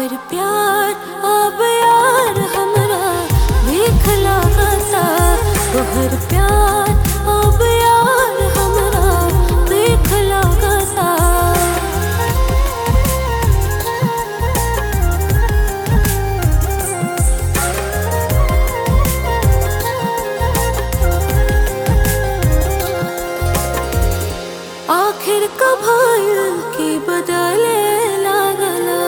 तोहर प्यार अब यार हमरा भीख लागता तोहर प्यार अब यार हमरा भीख लागता आखिर कभाइल की बदले लागला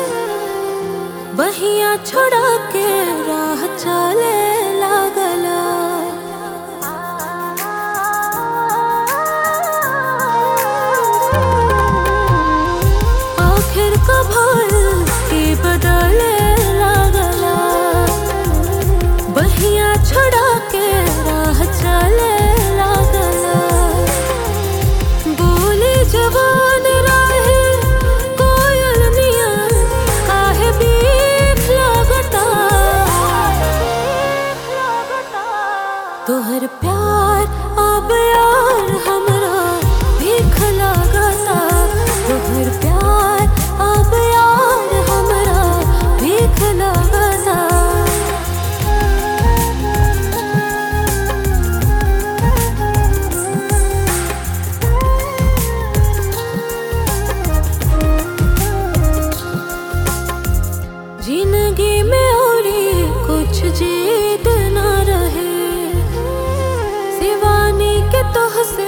बहिया छोड़ा के राह चले लागला आखिर कभाइल की बदले लागला बहिया छोड़ा के राह चले लागला बोले जवान राहे कोयल नियन काहे बीख लागता तोहर प्यार अब यार हमरा भीख लागता तोहर प्यार अब यार हमरा भीख लागता जिंदगी में और कुछ जीत ना रहे शिवानी के तोह से